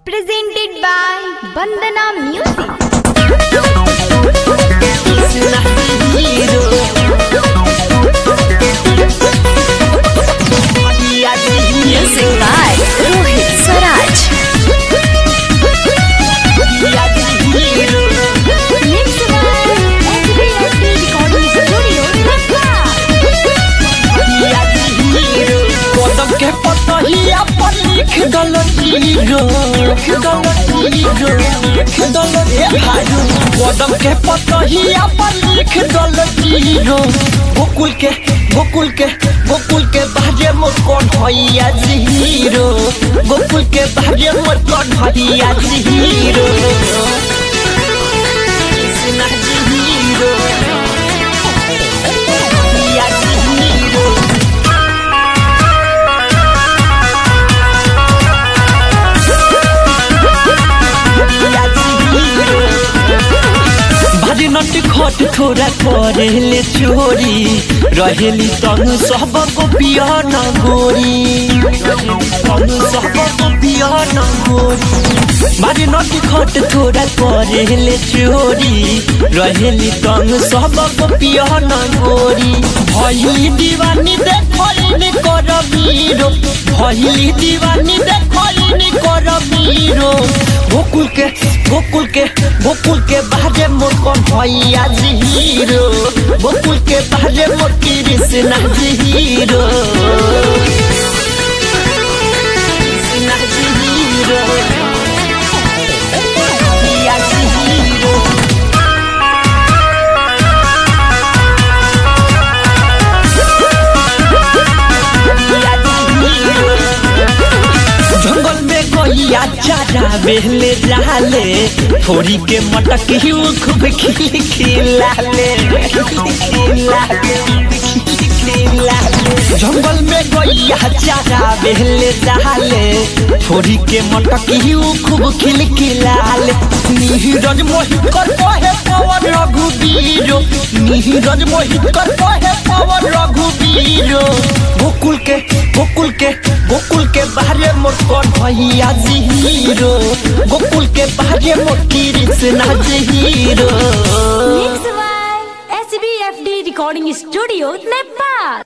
presented by Bandana Music. Music by Rohit Swaraj. Mixed by SBSD Recording Studio, Dhaka. कदम के पतहिया पर लिख दल जीरो दल जीरो दल ए भाई कदम के पतहिया पर लिख दल जीरो गोकुल के गोकुल के गोकुल के बाजे मोर कौन भैया जीरो गोकुल के बाजे मोर कौन भैया जीरो कृष्णा जीरो भैया जीरो भारी नट खट थोड़ा करेले चोरी रहेली तनु सब को पिया न गोरी तनु सब को पिया न गोरी भारी नट खट थोड़ा करेले चोरी रहेली तनु सब को पिया न गोरी भइली दीवानी देखैनी कर बीरो भइली दीवानी देखैनी कर बीरो गोकुल के गोकुल के गोकुल के बाजे मोर कौन भैया जीरो गोकुल के बाजे मोर कृष्णा जीरो कृष्णा जीरो भैया जीरो जंगल में गैया चारा बेले जाले थोड़ी के मटक ही वो खूब खिल खिलाले खिलाले जंगल में गैया चारा बेले जाले थोड़ी के मटक ही वो खूब खिल खिलाले नीरज मोहित कर कहे पवन रघुबीरो नीरज मोहित कर कहे पवन रघुबीरो गोकुल के गोकुल के गोकुल के बाहरे मोर कौन भैया जीरो गोकुल के बाहरे मोर कृष्णा जीरो Mixed by SBFD Recording Studio, Nepal.